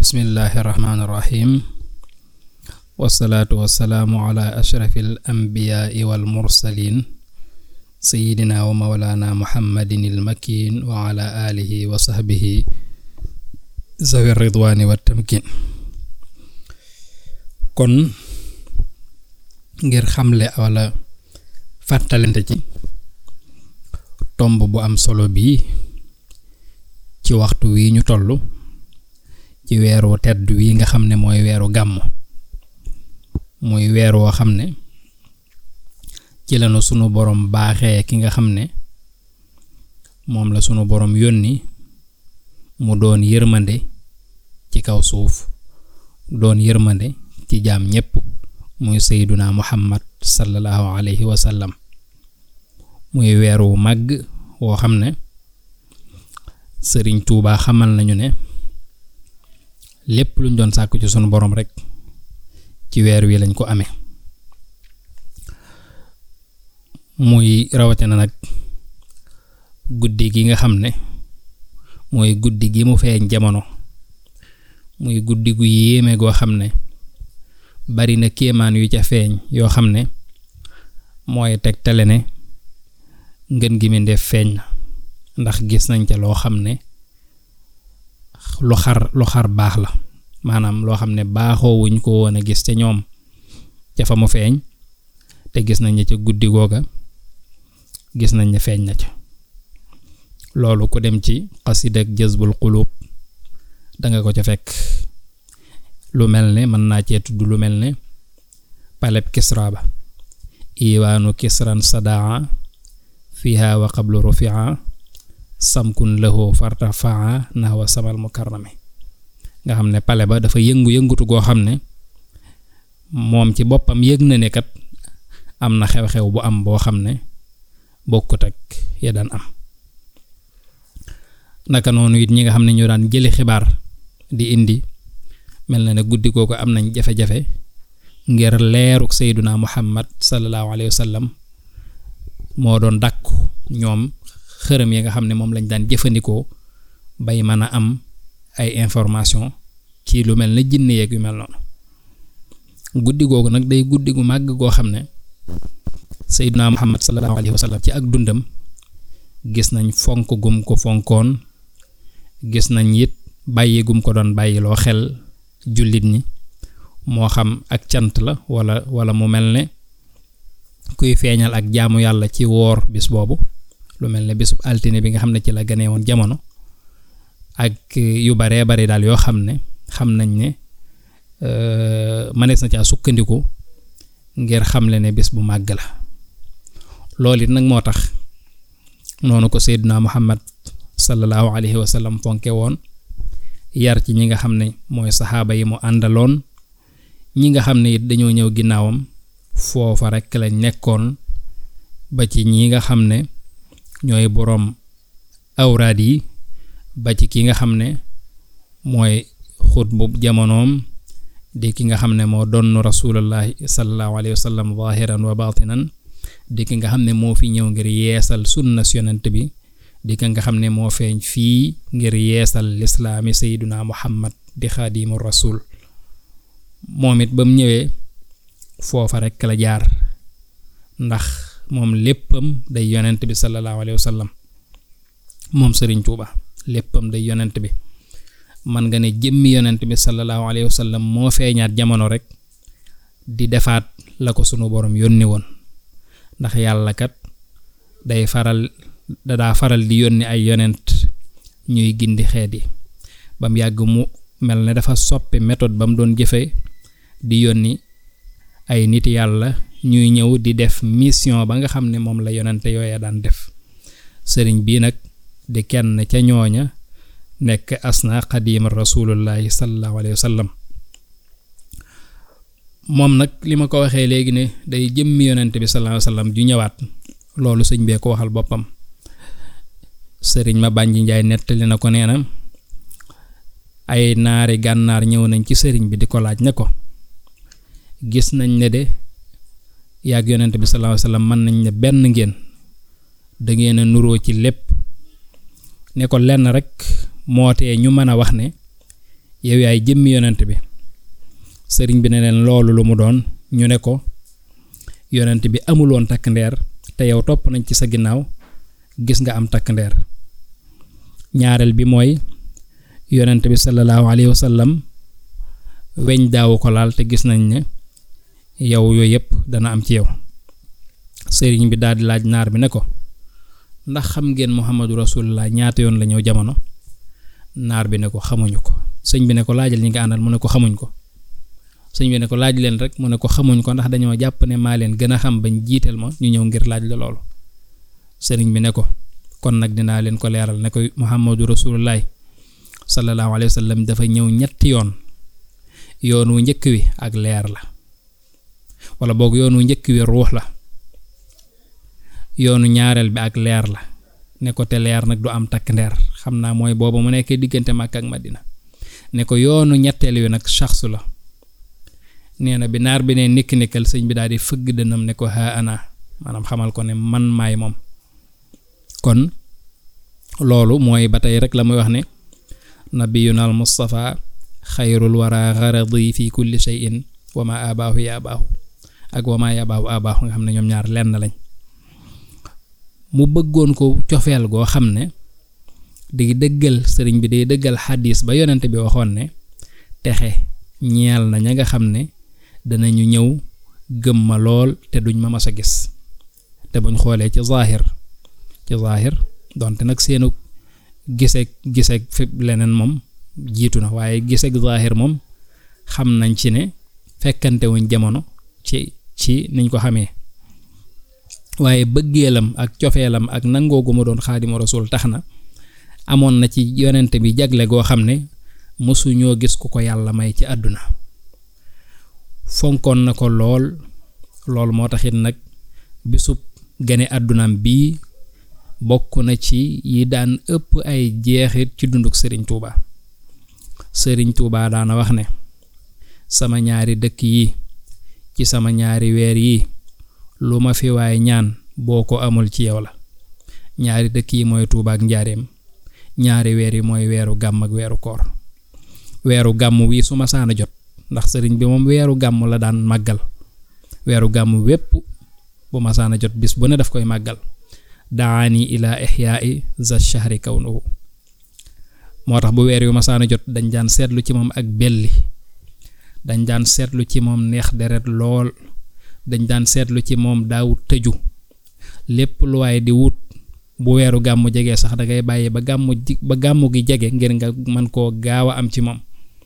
bismillahi irrahmaani irrahim wasalaatu wasalaamu ala ashrafi al anbiyaai wal mursalin sayidina wa mawlana muhammadin il makin wa ala alihi wa sahbihi zawi ridwaani wa tamkin kon ngir xamle wala fàttalante ci tomb bu am solo bii ci waxtu wi ñu toll ci weeru tedd wi nga xam ne mooy weeru gàmm muy weer woo xam ne ci lañu sunu borom baaxee ki nga xam ne moom la sunu borom yónni mu doon yërmande ci kaw suuf doon yërmande ci jaam ñépp muy sayduna muhammad sallallahu alayhi wa sallam muy weer wu màgg woo xam ne sëriñ tuubaa xamal nañu ne lépp luñ doon sàkku ci sunu borom rekk ci weer wi lañ ko amee muy rawatina nag guddi gi nga xam ne mooy guddi gi mu feeñ jamono muy guddi gu yéeme goo xam ne bari na kéemaan yu ca feeñ yoo xam ne mooy tegtale ne ngën gi mi def feeñ na ndax gis nañ ca loo xam ne lu xar lu xar baax la maanaam loo xam ne baaxoo wuñ ko woon a gis ca ñoom ca fa mu feeñ te gis nañ ne ca guddi googa gis nañ ne feeñ na ca loolu ku dem ci xasida ak jazbul xuluub danga ko ca fekk lu mel ne mën naa cee tudd lu mel ne paleb kisra ba iwaanu kisran sadaa fiha wa qablu rufia samkun lahu fartafaa nahwa samal mukarrami nga xam ne pale ba dafa yëngu-yëngutu goo xam ne moom ci boppam yëg na ne kat am na xew-xew bu am boo xam ne bokkut ak ya daan am naka noonu it ñi nga xam ne ñu daan jëli xibaar di indi mel na ne guddi googu am nañ jafe-jafe ngir leeruk sayduna muhammad sallallahu alayhi wa sallam moo doon dàkku ñoom xërëm yi nga xam ne moom lañ daan jëfandikoo bay mën a am ay information ci lu mel ne jinne yeeg yu mel noonu guddi googu nag day guddi gu màgg goo xam ne sayduna muhammad sallallahu alayhi wa sallam ci ak dundam gis nañ fonk gum ko fonkoon gis nañ it bàyyi gum ko doon bàyyiloo xel jullit ñi moo xam ak cant la wala wala mu mel ne kuy feeñal ak jaamu yàlla ci woor bis boobu lu mel ne bisub altine bi nga xam ne ci la ganee woon jamono ak yu baree bari daal yoo xam ne xam nañ ne mënees na caa sukkandiku ngir xamle ne bis bu màgg la loolu it nag moo tax noonu ko seyduna muhammad sallallahu alayhi wa sallam fonke woon yar ci ñi nga xam ne mooy saxaaba yi mu àndaloon ñi nga xam ne it dañoo ñëw ginnaawam foofa rekk lañ nekkoon ba ci ñi nga xam ne ñooy boroom awraad yi ba ci ki nga xam ne mooy xutbu jamonoom di ki nga xam ne moo donn rasulullahi sallallahu alayhi wa sallam zahiran wa batinan di ki nga xam ne moo fi ñëw ngir yeesal sunna yonent bi di ki nga xam ne moo feeñ fii ngir yeesal lislaami sayyiduna muhammad di xaadimu rasul moom it ba mu ñëwee foofa rekk la jaar ndax moom léppam day yonent bi sallallahu alayhi wa sallam moom sëriñ Tuuba léppam day yonent bi man nga ne jëmmi yonent bi sallallahu alayhi wa sallam moo feeñaat jamono rek di defaat la ko sunu borom yónni woon ndax yàlla kat day faral dadaa faral di yónni ay yonent ñuy gindi xeet yi ba mu yàgg mu mel ne dafa soppi méthode ba mu doon jëfe di yónni ay nit yàlla ñuy ñëw di def mission ba nga xam ne moom la yonente yooya daan def sëriñ bii nag di kenn ca ñooña nekk asna xadiima rasulullahi sallallahu alayhi wa sallam moom nag li ma ko waxee léegi ne day jëmmi yonente bi sallallahu alayhi wa sallam ju ñëwaat loolu sëñ bee ko waxal boppam sëriñ ma bànji njaay nettali na ko nee na ay naari gànnaar ñëw nañ ci sëriñ bi di ko laaj ne ko gis nañ ne de yàgg yonent bi sallallahu alayhi wasallam mën nañ ne benn ngeen da ngeen a nuroo ci lépp ne ko lenn rek moo tee ñu mën a wax ne yow yaay jëmmi yonent bi sëriñ bi ne leen loolu lu mu doon ñu ne ko yonent bi amuloon takk ndeer te yow topp nañ ci sa ginnaaw gis nga am takk ndeer ñaareel bi mooy yonent bi sallallahu alayhi wa sallam weñ daawu ko laal te gis nañ ne yow yooyu yëpp dana am ci yow sëriñ bi daal di laaj naar bi ne ko ndax xam ngeen muhammadu rasulullah ñaata yoon la ñëw jamono naar bi ne ko xamuñu ko sëñ bi ne ko laajal ñi nga àndal mu ne ko xamuñ ko sëñ bi ne ko laaj leen rek mu ne ko xamuñ ko ndax dañoo jàpp ne maa leen gën a xam bañ jiiteel ma ñu ñëw ngir laaj la loolu sëriñ bi ne ko kon nag dinaa leen ko leeral ne ko muhammadu rasulullah sallallahu alayhi wa sallam dafa ñëw ñetti yoon yoon wu njëkk wi ak leer la wala boog yoon wu njëkk wi ruux la yoonu ñaareel bi ak leer la ne ko te leer nag du am takk ndeer xam naa mooy booba mu nekkee diggante Makka ak Madina ne ko yoonu ñetteel wi nag shaxsu la nee na bi naar bi ne nikk nikkal sëñ bi daal di fëgg dënam ne ko haa ana maanaam xamal ko ne man maay moom kon loolu mooy ba tey rek la muy wax ne nabiyuna al mustafa xayrul wara garadi fi kulli shay'in wa ma abaahu ya abaahu ak wa ma yabaahu abaahu nga xam ne ñoom ñaar lenn lañ mu bëggoon ko cofeel goo xam ne di dëggal sëriñ bi day dëggal xadis ba yonent bi waxoon ne texe ñeel na ña nga xam ne danañu ñëw gëm ma lool te duñ ma mas a gis te buñ xoolee ci zaahir ci zaahir donte nag seenu giseeg giseeg fi leneen moom jiitu na waaye giseeg zaahir moom xam nañ ci ne fekkante wuñ jamono ci ci niñ ko xamee waaye bëggeelam ak cofeelam ak nangoo gu ma doon xaadimu rasul tax na amoon na ci yonent bi jagle goo xam ne mësuñoo gis ku ko yàlla may ci àdduna fonkoon na ko lool lool moo taxit nag bisub gane àddunaam bii bokk na ci yi daan ëpp ay jeexit ci dunduk sëriñ Touba sëriñ Touba daana wax ne sama ñaari dëkk yi ci sama ñaari weer yi lu ma fi waay ñaan boo ko amul ci yow la ñaari dëkk yi mooy Touba ak njaareem ñaari weer yi mooy weeru gàmm ak weeru koor weeru gàmm wii su ma saana jot ndax sëriñ bi moom weeru gàmm la daan màggal weeru gàmm wépp bu ma saana jot bis bu ne daf koy màggal daani ila ixyaai za shahri kawnuhu moo tax bu weer yu ma saana jot dañ daan seetlu ci moom ak belli dañ daan seetlu ci moom neex deret lool dañ daan seetlu ci moom daawut tëju lépp lu waaye di wut bu weeru gàmmu jege sax da ngay bàyyi ba gàmmu ji ba gàmmu gi jege ngir nga mën koo gaaw a am ci moom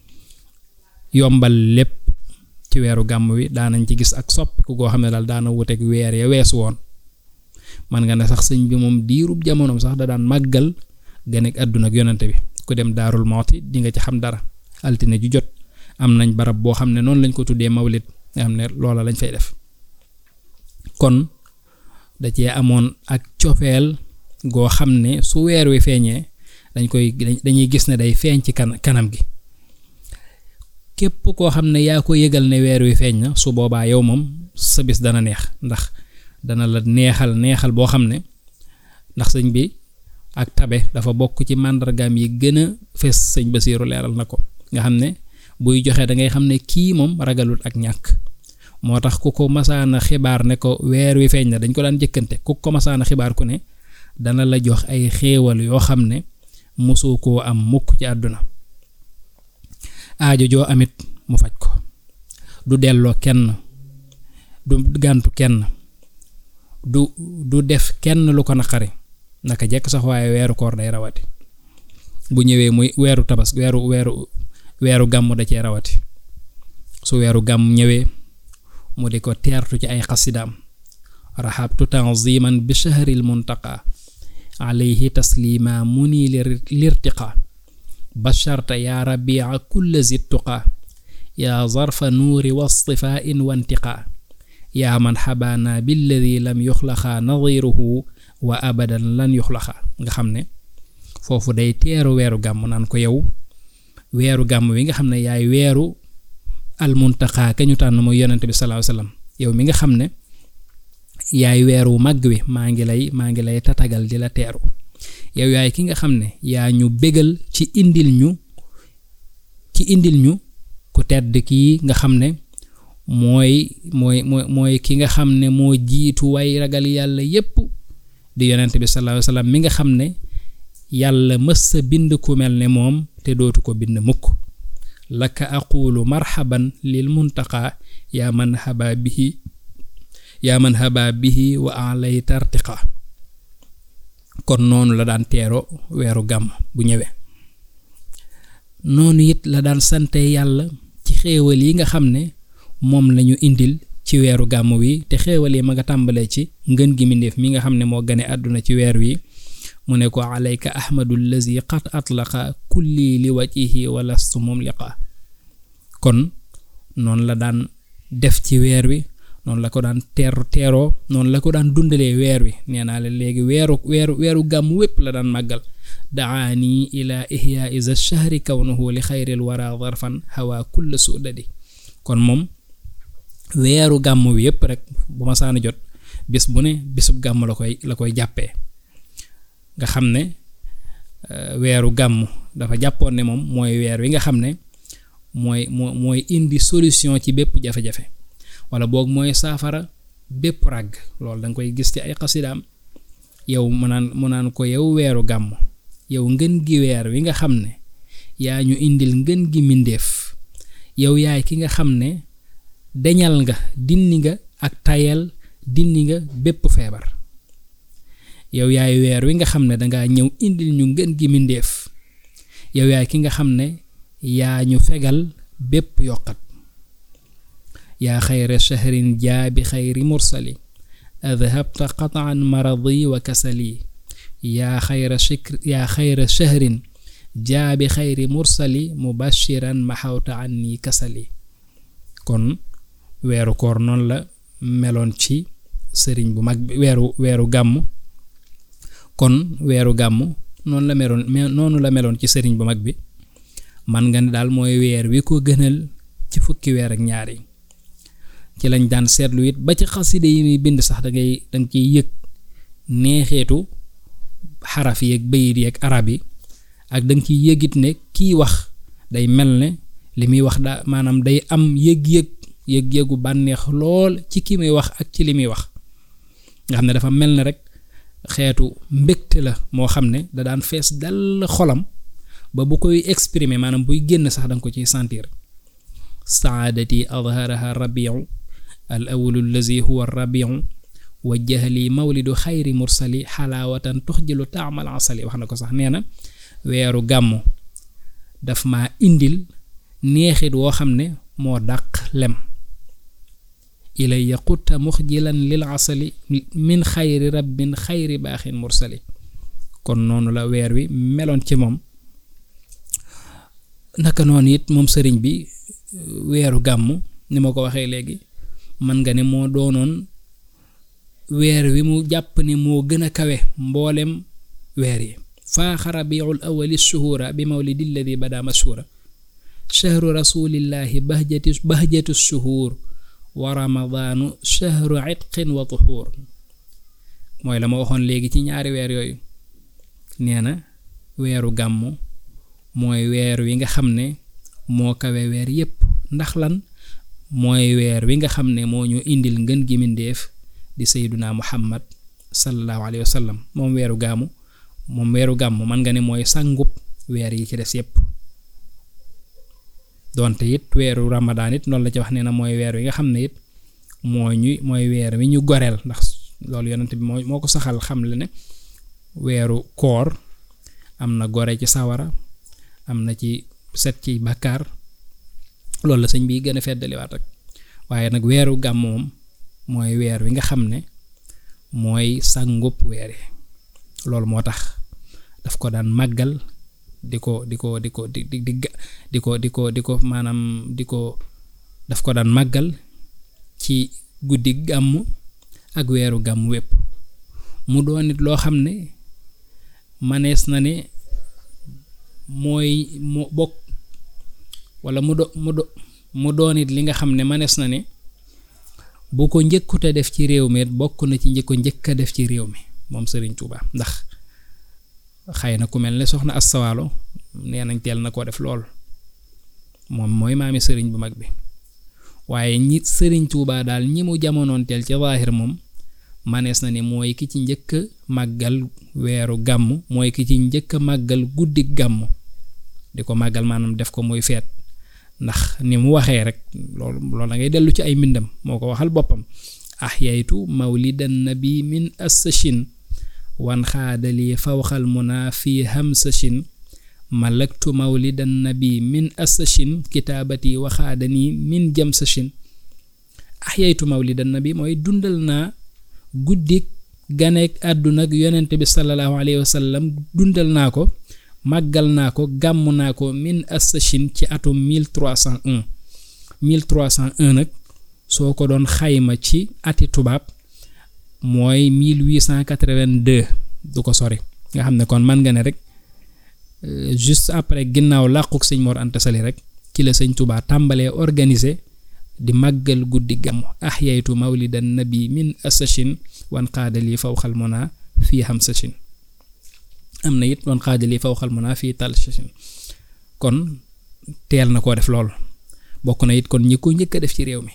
yombal lépp ci weeru gàmm wi daanañ ci gis ak soppiku goo xam ne daal daana wuteeg weer ya weesu woon man nga ne sax sëñ bi moom diirub jamonoom sax da daan màggal ganek àdduna ak yonante bi ku dem daarul mooti di nga ci xam dara altine ju jot am nañ barab boo xam ne noonu lañ ko tuddee mawlid nga xam ne loola lañ fay def kon da cee amoon ak cofeel goo xam ne su weer wi feeñee dañ koy dañuy gis ne day feeñ ci kan kanam gi képp koo xam ne yaa ko yëgal ne weer wi feeñ na su boobaa yow moom sa bis dana neex ndax dana la neexal neexal boo xam ne ndax sëñ bi ak tabe dafa bokk ci màndargaam yi gën a fees sëñ Basiiru leeral na ko nga xam ne buy joxe da ngay xam ne kii moom ragalul ak ñàkk moo tax ku ko masaana xibaar ne ko weer wi feeñ na dañ ko daan jëkkante ku ko masaana xibaar ku ne dana la jox ay xéewal yoo xam ne mosoo koo am mukk ci àdduna aajo joo amit mu faj ko du delloo kenn du gàntu kenn du du def kenn lu ko naqari naka jekk sax waaye weeru koor day rawati bu ñëwee muy weeru tabas weeru weeru weeru gàmm da cee rawati su weeru gàmm ñëwee mu di ko teertu ci ay xasidaam raxabtu tanziman bi shahril muntaqa alayhi taslima muni lirtiqa basharta yaa rabia kulla zittuqa yaa zarfa nuuri wastifaain wantiqa yaa man xabaana billadi lam yuxlaqa nadiruhu wa abadan lan yuxlaqa nga xam ne foofu day teeru weeru gàmm naan ko yow weeru gàmm wi nga xam ne yaay weeru almuntaqa ka ñu tànn mooy yonent bi sallallahu alayhi wasallam yow mi nga xam ne yaay weeru màgg wi maa ngi lay maa ngi lay tatagal di la teeru yow yaay ki nga xam ne yaa ñu bégal ci indil ñu ci indil ñu ku tedd kii nga xam ne mooy mooy mooy mooy ki nga xam ne moo jiitu way ragal yàlla yépp di yonent bi sallallahu alayhi wasallam mi nga xam ne yàlla mës sa bind ku mel ne moom te dootu ko bind mukk laka aqulu marhaban lil muntaqa yaa man haba bihi yaa man haba bihi wa alay tartiqa kon noonu la daan teero weeru gàmm bu ñëwee noonu it la daan sante yàlla ci xéewal yi nga xam ne moom lañu indil ci weeru gàmm wi te xéewal yi ma nga tàmbalee ci ngën gi mindéef mi nga xam ne moo gane àdduna ci weer wi mu ne ko alayka ahmadu lazi qad atlaqa kulli li wajhihi wa lastu mumliqa kon noonu la daan def ci weer wi noonu la ko daan teer teeroo noonu la ko daan dundalee weer wi nee naa la léegi weeru weeru weeru gàmm wépp la daan màggal daani ila ihya isa shahri kawnuhu li xayril wara zarfan hawa kulla sudadi kon moom weeru gàmm wi yépp rek bu ma saana jot bis bu ne bisub gàmm la koy la koy jàppee nga xam ne weeru gàmm dafa jàppoon ne moom mooy weer wi nga xam ne mooy moo mooy indi solution ci bépp jafe-jafe wala boog mooy saafara bépp ràgg loolu da nga koy gis ci ay xasidaam yow mu naan mu naan ko yow weeru gàmm yow ngën gi weer wi nga xam ne yaa ñu indil ngën gi mindéef yow yaay ki nga xam ne deñal nga dindi nga ak tayal dindi nga bépp feebar yow yaay weer wi nga xam ne dangaa ñëw indil ñu ngën gi mindéef yow yaay ki nga xam ne yaa ñu fegal bépp yokkat yaa xayra shahrin jaabi xayri mursali adhabta qataan maradi wa kasali yaa xayra shikr yaa xayra shahrin jaabi xayri mursali mubashiran maxawta anni kasali kon weeru koor noonu la meloon ci sëriñ bu mag bi weeru weeru gàmm kon weeru gàmm noonu la meloon noonu la meloon ci sëriñ bu mag bi man nga ne daal mooy weer wi ko gënal ci fukki weer ak ñaar yi ci lañ daan seetlu it ba ci xaside yi muy bind sax da ngay danga ciy yëg neexeetu xaraf yeeg bayit yeeg arab yi ak danga ciy yëgit ne kii wax day mel ne li muy wax daa maanaam day am yëg-yëg yëg-yëgu bànneex lool ci ki muy wax ak ci li muy wax nga xam ne dafa mel ne rek xeetu mbégte la moo xam ne da daan fees dal xolam ba bu koy exprimer maanaam buy génn sax danga ko ciy sentir saadati adharaha rabiu al awalu allazi huwa rabiu wajjaha li mawlidu xayri mursali xalaawatan tuxjilu taamal asali wax na ko sax nee na weeru gàmmu daf ma indil neexit woo xam ne moo dàq lem ilay yaqutta muxjilan lil asali min xayri rabbin xayri baaxin mursali kon noonu la weer wi meloon ci moom naka noonu it moom sëriñ bi weeru gàmm ni ma ko waxee léegi man nga ne moo doonoon weer wi mu jàpp ne moo gën a kawe mboolem weer yi faaxa rabiul awali shuhura bi mawlidi alladi bada mashhura shahru rasulillahi bahjati bahjatu shuhur wa ramadaanu shahru itqin wa tuxuur mooy la ma waxoon léegi ci ñaari weer yooyu nee na weeru gàmm mooy weer wi nga xam ne moo kawe weer yépp ndax lan mooy weer wi nga xam ne moo ñu indil ngën gi mindéef di sayduna muhammad sallallahu alayhi wa sallam moom weeru gàmmu moom weeru gàmm man nga ne mooy sàngub weer yi ci des yépp donte it weeru ramadaan it noonu la ci wax nee na mooy weer wi nga xam ne it moo ñu mooy weer wi ñu goreel ndax loolu yonent bi moo moo ko saxal xam le ne weeru koor am na gore ci sawara am na ci set ci bàkkaar loolu la sëñ bi gën a feddaliwaat rek waaye nag weeru gàmm moom mooy weer wi nga xam ne mooy sàngub weer yi loolu moo tax daf ko daan màggal di ko di ko di ko di di di ko di ko di ko maanaam di ko daf ko daan màggal ci guddi gàmm ak weeru gàmm wépp mu doon it loo xam ne manees na ne mooy mu bokk wala mu do mu do mu doon it li nga xam ne manees na ne bu ko njëkkute def ci réew mi bokk na ci njëkko njëkk a def ci réew mi moom Serigne Touba ndax xëy na ku mel ne soxna Assawaalo nee nañ teel na koo def lool moom mooy maami sëriñ bu mag bi waaye ñi sëriñ Tuubaa daal ñi mu jamonoonteel ci zaahir moom manees na ni mooy ki ci njëkk a màggal weeru gàmm mooy ki ci njëkk a màggal guddi gàmm di ko màggal maanaam def ko muy feet ndax ni mu waxee rek loolu loolu da ngay dellu ci ay mbindam moo ko waxal boppam ahyaytu mawlidan nabi min assashin wan xaadali fawxal muna fi hamsashin malaktu mawlidan nabi min assashin kitaabati waxaadani min jamsashin ahyaytu mawlidan nabi mooy dundal naa guddik ganeek àdduna ak yonent bi sallallahu alayhi wa sallam dundal naa ko màggal naa ko gàmm naa ko min assashin ci atum 1301 1301 nag soo ko doon xayma ci ati tubaab mooy 1882 du ko sori nga xam ne kon man nga ne rek juste après ginnaaw làquk sëñ Mor Anta Sali rek ci la sëñ Tuubaa tàmbalee organiser di màggal guddi gàmm ahyaytu mawlidan nabi min assashin wan qaadali fawxal mona fii hamsashin am na it wan qaadali fawxal mona fii talsashin kon teel na koo def lool bokk na it kon ñi ko njëkk a def ci réew mi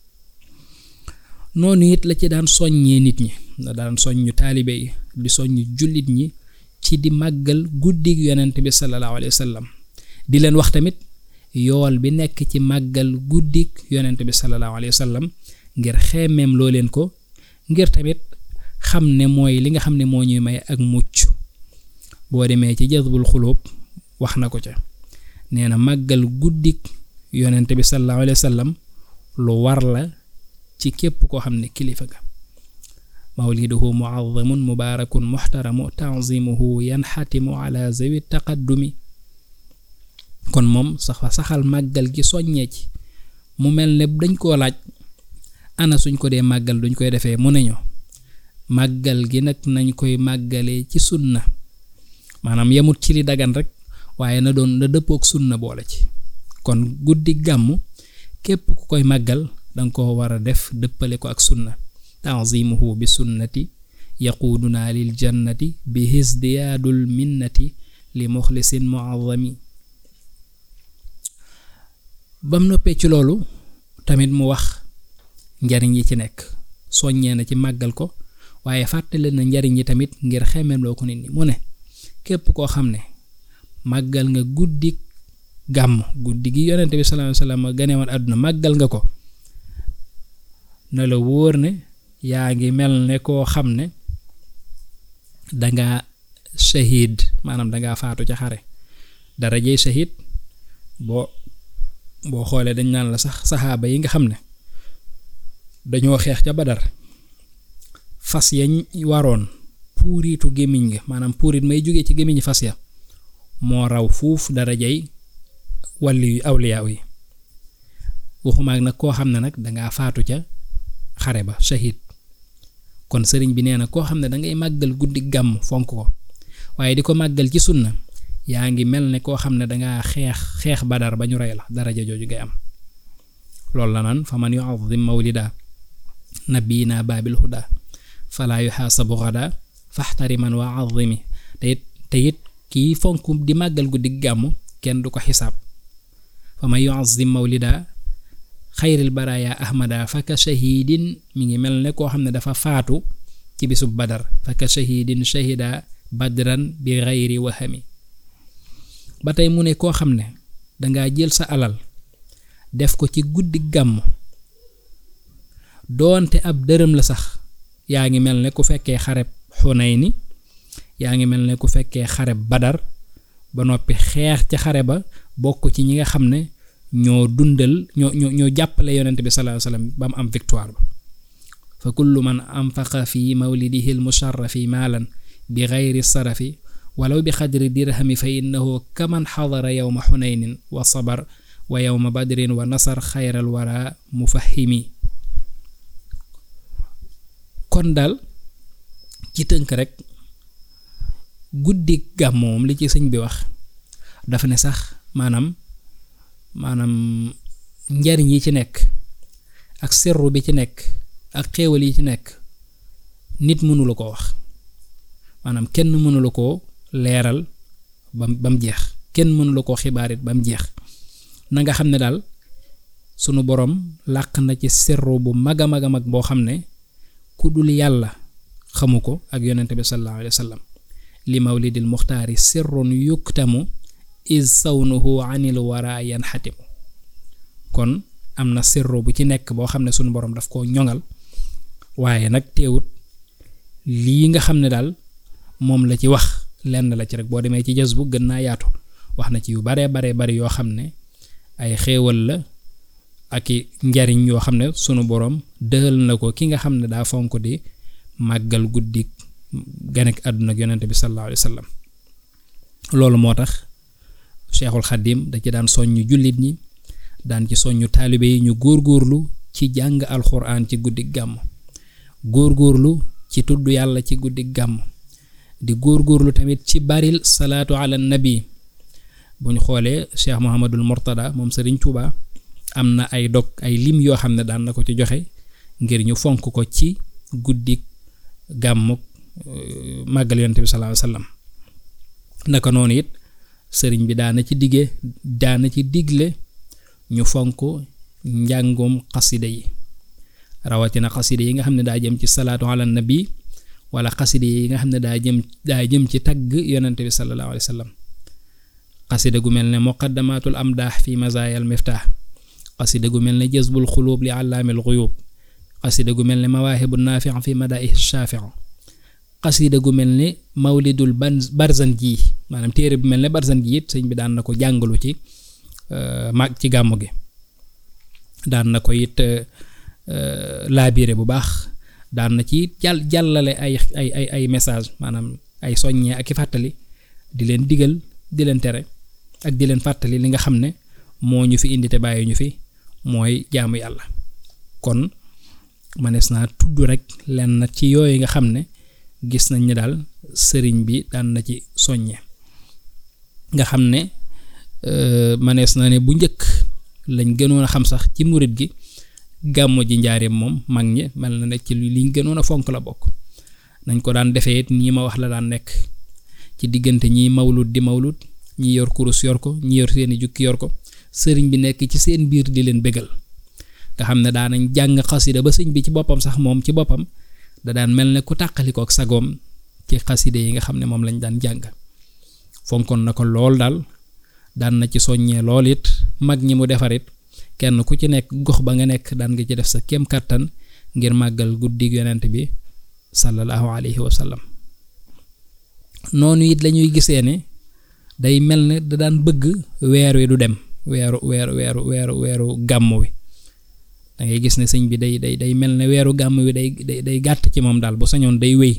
noonu it la ci daan soññee nit ñi da daan soññu taalibe yi di soññ jullit ñi ci di màggal guddig yonent bi sallallahu alayhi wa sallam di leen wax tamit yool bi nekk ci màggal guddig yonent bi sallallahu alayhi wa sallam ngir xeemeem loo leen ko ngir tamit xam ne mooy li nga xam ne moo ñuy may ak mucc boo demee ci jazbul xulóob wax na ko ca nee na màggal guddig yonent bi sallallahu alayhi wa sallam lu war la ci képp koo xam ne kilifa ga mawliduhu muazzamun mubaarakun muxtaramu tanzimuhu yanxatimu ala zawi taqaddumi kon moom sax saxal màggal gi soññee ci mu mel ne dañ koo laaj ana suñ ko dee màggal duñ koy defee mu neñu màggal gi nag nañ koy màggalee ci sunna maanaam yemut ci li dagan rek waaye na doon na dëppook sunna boole ci kon guddi gàmm képp ku koy màggal danga ko war a def dëppale ko ak sunna tanzimuhu bi sunnati yaquuduna lil jannati bi hisdiyaadul minnati li muxlisin muazami bam noppee ci loolu tamit mu wax njariñ yi ci nekk soññee na ci màggal ko waaye fàttale na njariñ yi tamit ngir xemeemloo ko nit ñi mu ne képp koo xam ne màggal nga guddi gàmm guddi gi yonente bi sallallahu alayhi wasallam ganewoon àdduna màggal nga ko na la wóor ne yaa ngi mel ne koo xam ne danga shahid maanaam dangaa faatu ca xare darajey shahid boo boo xoolee dañ naan la sax saxaaba yi nga xam ne dañoo xeex ca badar fas yañ waroon puuritu gémmiñ ga maanaam puurit may jóge ci gémmiñi fas ya moo raw fuuf darajey wàlli yu awliyaaw yi waxumaag nag koo xam ne nag dangaa faatu ca xare ba shahid kon sëriñ bi nee na koo xam ne dangay màggal guddi gàmm fonk ko waaye di ko màggal ci sunna yaa ngi mel ne koo xam ne dangaa xeex xeex badar ba ñu rey la daraja jooju ngay am loolu la naan fa man yuazim mawlida nabiyina baabil huda falaa yuxaasabu xada faxtariman wa azimi te it te it kii fonk di màggal guddi gàmm kenn du ko xisaab fa man yuazim mawlida xayril baraaya ahmada faka shahidin mi ngi mel ne koo xam ne dafa faatu ci bisub badar faka shahidin shahida badran bi xayri wahami ba tey mu ne koo xam ne dangaa jël sa alal def ko ci guddi gàmm doonte ab dërëm la sax yaa ngi mel ne ku fekkee xareb xunayni yaa ngi mel ne ku fekkee xareb badar ba noppi xeex ca xare ba bokk ci ñi nga xam ne ñoo dundal ñoo ñoo ñoo jàppale yonent bi sallallahu alayhi wasallam ba mu am victoire ba fa kullu man anfaqa fi mawlidihi almusharrafi maalan bi gayri sarafi walaw bi xadri dirhami fa innahu kaman xadara yowma xunaynin wa sabar wa yowma badrin wa nasar xayral wara mufahimi kon daal ci tënk rek guddi gàmm moom li ci sëñ bi wax dafa ne sax maanaam maanaam njariñ yi ci nekk ak sirru bi ci nekk ak xéewal yi ci nekk nit mënula ko wax maanaam kenn mënula koo leeral bam ba mu jeex kenn mënula koo xibaarit ba mu jeex na nga xam ne daal sunu borom làq na ci sirru bu mag a mag a mag boo xam ne ku dul yàlla xamu ko ak yonente bi sallallahu alayhi wa sallam li mawlidil muxtaari sirrun yuktamu is sawnuhu anil wara yanxatimu kon am na sirru bu ci nekk boo xam ne sunu borom daf koo ñoŋal waaye nag teewut lii nga xam ne daal moom la ci wax lenn la ci rek boo demee ci jës bu gën naa yaatu wax na ci yu baree baree bari yoo xam ne ay xéewal la ak i njariñ yoo xam ne sunu borom dëhal na ko ki nga xam ne daa fonk di màggal guddi ganek àdduna ak yonente bi sallallahu alayhi wa sallam loolu moo tax cheikhul xadim da ci daan soññu jullit ñi daan ci soññu taalibe yi ñu góorgóorlu ci jàng alxuraan ci guddi gàmm góorgóorlu ci tudd yàlla ci guddi gàmm di góorgóorlu tamit ci baril salaatu ala nabi bu ñu xoolee cheikh mohamadul mortada moom sëriñ Tuuba am na ay dog ay lim yoo xam ne daan na ko ci joxe ngir ñu fonk ko ci guddi gàmmuk màggal yonent bi sallallahu alayhi wasallam naka noonu it sëriñ bi daana ci digge daana ci digle ñu fonk njàngum xasida yi rawatina xasida yi nga xam ne daa jëm ci salaatu ala nabi wala xasida yi nga xam ne daa jëm daa jëm ci tagg yonent bi sallallahu alayhi wasallam xasida gu mel ne muqaddamatul amdaax fi mazaayal miftaax xasida gu mel ne jazbul xuluub li allaamil xuyuub xasida gu mel ne mawaahibu naafi fi madaih shaafi xasida gu mel ne mawlidul barzan ji maanaam téere bu mel ne barzan ji it sëñ bi daan na ko jàngalu ci mag ci gàmmu gi daan na ko it laabire bu baax daan na ci jàll jàllale ay ay ay ay message maanaam ay soññee ak i fàttali di leen digal di leen tere ak di leen fàttali li nga xam ne moo ñu fi indi te bàyyi ñu fi mooy jaamu yàlla kon manees naa tudd rek lenn ci yooyu nga xam ne gis nañ ni daal sëriñ bi daan na ci soññe nga xam ne manees na ne bu njëkk lañ gënoon a xam sax ci murit gi gàmmo ji njaareem moom mag ñi mel na ne ci liñ gënoon a fonk la bokk nañ ko daan defee it nii ma wax la daan nekk ci diggante ñiy mawlud di mawlud ñi yor kurus yor ko ñi yor seeni jukki yor ko sëriñ bi nekk ci seen biir di leen bégal nga xam ne daanañ jàng xasida ba sëñ bi ci boppam sax moom ci boppam da daan mel ne ku tàqaliko ak sagoom ci xasida yi nga xam ne moom lañ daan jàng fonkoon na ko lool daal daan na ci soññee lool it mag ñi mu defar it kenn ku ci nekk gox ba nga nekk daan nga ci def sa kem kàttan ngir màggal guddi yonent bi sallallahu alayhi wa sallam noonu it lañuy gisee ne day mel ne da daan bëgg weer wi du dem weeru weeru weeru weeru weeru gàmm wi da ngay gis ne sëñ bi day day day mel ne weeru gàmm wi day day day gàtt ci moom daal bu sañoon day wéy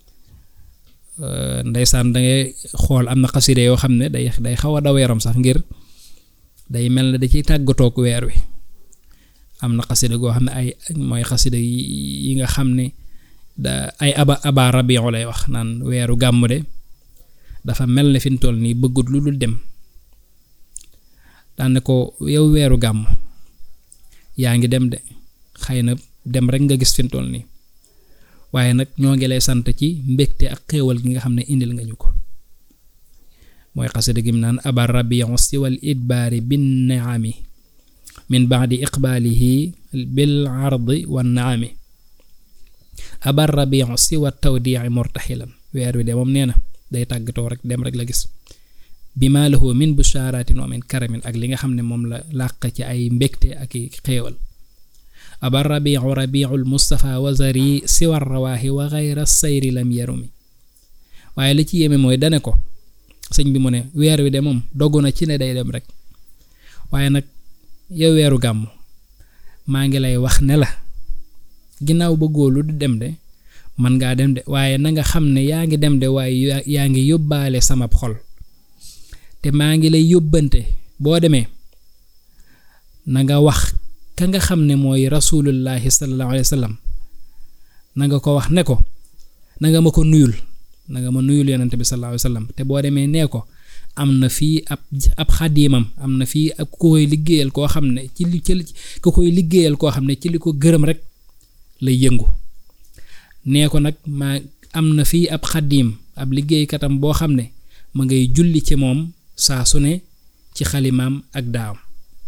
ndeysaan da ngay xool am na xaside yoo xam ne day day xaw a daw yaram sax ngir day mel ne da ciy tàggatoog weer wi am na xaside goo xam ne ay mooy xaside yi nga xam ne da ay aba aba rabiu lay wax naan weeru gàmm de dafa mel ne fi mu toll nii bëggut lu dul dem daan ne ko yow weeru gàmm yaa ngi dem de xëy na dem rek nga gis fi mu toll nii waaye nag ñoo ngi lay sant ci mbégte ak xéewal gi nga xam ne indil nga ñu ko mooy xasida gi mu naan abar rabiu siwal idbaari bin naami min baadi iqbaalihi bil ardi wan naami abar rabiu siwa tawdii murtaxilan weer wi de moom nee na day tàggatoo rek dem rek la gis bi maa lahu min bushaaratin wa min karamin ak li nga xam ne moom la làq ci ay mbégte ak i xéewal aba rabiu rabiul mustafa wazari siwar rawaaxi wa xayra sayri lam yarumi waaye li ci yéeme mooy dane ko sëñ bi mu ne weer wi de moom dogu na ci ne day dem rek waaye nag yow weeru gàmm maa ngi lay wax ne la ginnaaw bëggoo lu du dem de man ngaa dem de waaye na nga xam ne yaa ngi dem de waaye yaa ngi yóbbaale sama xol te maa ngi lay yóbbante boo demee na nga wax ka nga xam ne mooy rasulullahi sallallahu alayhi wa sallam na nga ko wax ne ko na nga ma ko nuyul na nga ma nuyul yonante bi sallallahu alayhi wa sallam te boo demee nee ko am na fii ab ab xadiimam am na fii ab ku koy liggéeyal koo xam ne ci li ci ku koy liggéeyal koo xam ne ci li ko gërëm rek lay yëngu nee ko nag maa am na fii ab xadiim ab liggéeykatam boo xam ne ma ngay julli ci moom saa su ne ci xalimaam ak daawam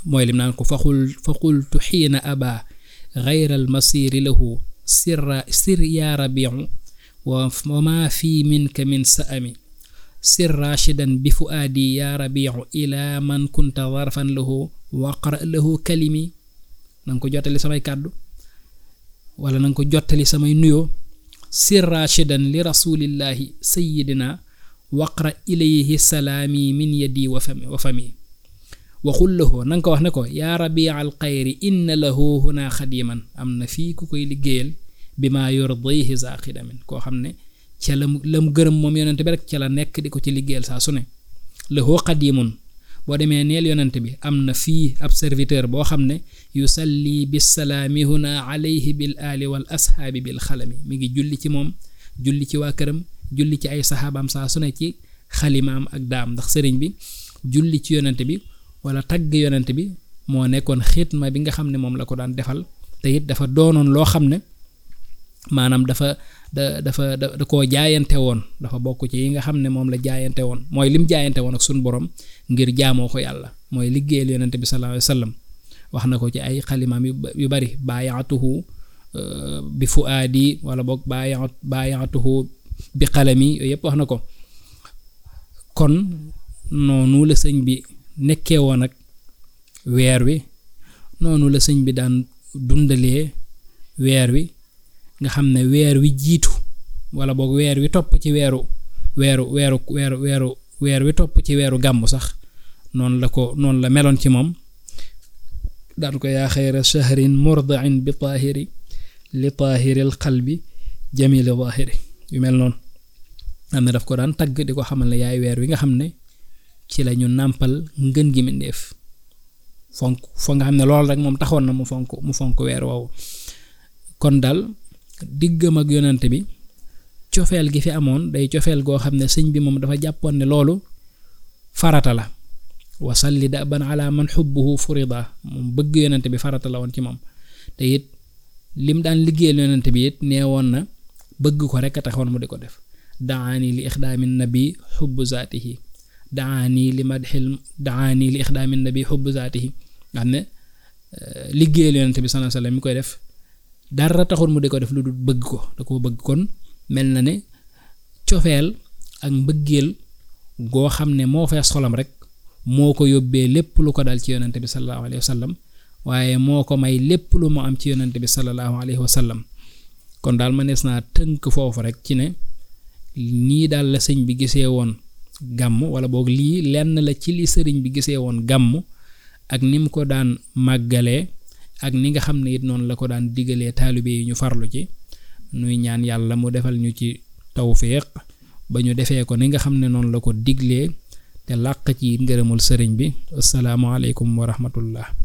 mooy lim naan ko faxul faxultu xiina aba gayra almasiri lahu sirra sir yaa rabiu wa ma fi minka min sa'ami sir rachidan bi fuaadi yaa rabiu ila man kunta darfan lahu waqra lahu kalimi na nga ko jottali samay kàddu wala na nga ko jottali samay nuyoo sir rachidan li rasulillahi sayidina waqra ilayhi salaami min yadi wa fami wa fami waxul lahu na nga ko wax ne ko yaa rabia al xayri inna lahu huna xadiman am na fii ku koy liggéeyal bi maa yurdihi za xidamin koo xam ne ca la mu la mu gërëm moom yonent bi rek ca la nekk di ko ci liggéeyal saa su ne lahu xadimun boo demee neel yonent bi am na fii ab serviteur boo xam ne yusalli bisalaami huna alayhi bil aali wal ashaabi bil xalami mi ngi julli ci moom julli ci waa këram julli ci ay saxaabaam saa su ne ci xalimaam ak daam ndax sëriñ bi julli ci yonent bi wala tagg yonent bi moo nekkoon xitma bi nga xam ne moom la ko daan defal te it dafa doonoon loo xam ne maanaam dafa da dafa da da koo jaayante woon dafa bokk ci yi nga xam ne moom la jaayante woon mooy lim jaayante woon ak suñu borom ngir jaamoo ko yàlla mooy liggéeyal yonent bi sallallahu alayhi wa sallam wax na ko ci ay xalimaam yu bari baayaatuhu bi fuaadi wala boog baayaat baayaatuhu bi xalami yooyu yëpp wax na ko kon noonu la sëñ bi nekkee woon ak weer wi noonu la sëñ bi daan dundalee weer wi nga xam ne weer wi jiitu wala boog weer wi topp ci weeru weeru weeru weeru weeru weer wi topp ci weeru gàmmu sax noonu la ko noonu la meloon ci moom daan ko yaa xayra shahrin murdain bi taahiri li taahiril qalbi jamili zaahiri yu mel noonu xam ne daf ko daan tagg di ko xamal ne yaay weer wi nga xam ne ci la ñu nàmpal ngën gi mindéef fonk foo nga xam ne loolu rek moom taxoon na mu fonk mu fonk weer woowu kon daal diggam ak yonent bi cofeel gi fi amoon day cofeel goo xam ne sëñ bi moom dafa jàppoon ne loolu farata la wasalli daban ala man xubbuhu furida moom bëgg yonent bi farata la woon ci moom te it lim daan liggéeyal yonent bi it nee woon na bëgg ko rek a taxoon mu di ko def daani li ixdaami nabi xubbu zaatihi daani li madxil daani li ixdaami nabi xubbu zaatihi nga xam ne liggéeyal yonent bi sallallahu alayhi wasallam mi koy def dara taxul mu di ko def lu dul bëgg ko da koo bëgg kon mel na ne cofeel ak mbëggeel goo xam ne moo fees xolam rek moo ko yóbbee lépp lu ko dal ci yonent bi sallallahu alayhi wasallam waaye moo ko may lépp lu mu am ci yonent bi sallallahu alayhi wasallam kon daal ma nees naa tënk foofu rek ci ne nii daal la sëñ bi gisee woon gàmm wala boog lii lenn la ci li sëriñ bi gisee woon gàmm ak ni mu ko daan màggalee ak ni nga xam ne it noonu la ko daan digalee taalibe yi ñu farlu ci nuy ñaan yàlla mu defal ñu ci tawfiq ba ñu defee ko ni nga xam ne noonu la ko diglee te làq ci ngërëmul sëriñ bi assalaamu aleykum wa rahmatullah